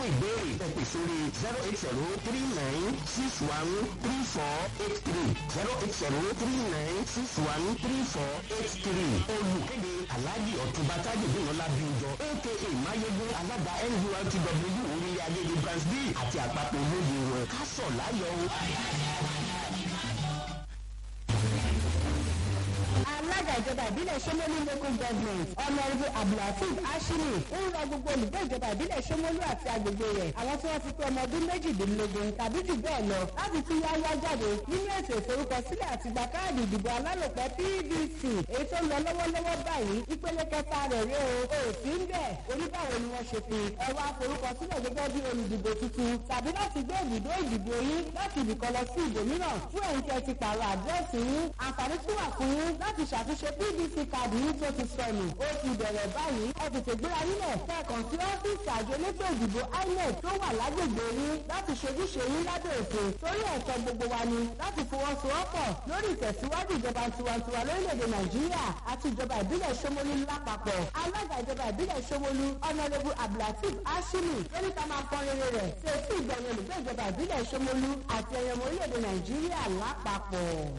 ìbéèrè ẹ pè sórí zero eight zero three nine six one three four eight three zero eight zero three nine six one three four eight three olùkéde alhaji ọ̀túnba tajudeen ọlábíyọjọ aka mayegun alága nurtw orílẹ̀ adéde branch b àti àpapọ̀ olóye wọn ká sọ̀ láyọ̀ o. alága ìjọba ìbílẹ̀ sọmọlú local government ọ̀nàrẹ́bù abdulhakeem ashimi ń rọ gbogbo olùgbé ìjọba ìbílẹ̀ sọmọlú àti agbègbè rẹ̀ àwọn tí wọ́n ti pé ọmọ ọdún méjìdínlógún tàbí jù bẹ́ẹ̀ lọ láti tún yáyá jáde nínú ètò ìforúkọsílẹ̀ àti gba káàdì ìdìbò alálòpẹ́ pdc èyí tó ń lọ lọ́wọ́lọ́wọ́ báyìí ìpele kẹta rẹ̀ ré o ò sí ń bẹ̀ oníbàwò ni wọ́n ṣe fi ẹ̀rọ aforúkọsílẹ̀ gẹ́gẹ́ bí olùdìbò tuntun tàbí láti gbé ibùdó ìdìbò yín láti ibìkan lọ sí ibòmíràn fún ẹ̀yin tí ẹ ti pààrọ̀ àdírẹ́sì yín àǹfààní tún wà fún yín láti ṣàtúnṣe pdc káàdì yín tó ti sọnù ó ti bẹ̀rẹ̀ báyìí ẹ tètè gbéra nílẹ̀ kẹ́ẹ̀kan sí ọ́fíìsì àjọ elétò ìdìbò inec tó wà lágbègbè yín láti ṣojúṣe yín lábẹ́ òfin torí ẹ̀tọ́ gbogbo wa ni láti fọwọ́sowọ́pọ̀ lórí ìtẹ̀síwájú ìjọba tiwantiwa lórílẹ̀‐èdè nàìjíríà àti ìjọba ìbílẹ̀ sọmọlú lápapọ̀ alága ìjọba ìbílẹ̀ sọmọlú ọ̀nàdẹ́bù abdulateef ashimi lórí ká máa pọn rere rẹ̀ ṣe sí ìgbẹ̀yìn olùgbé ìjọba ìbílẹ̀ sọmọlú àti ẹ̀yẹ̀mọ orílẹ̀‐èdè nàìjíríà lápapọ̀.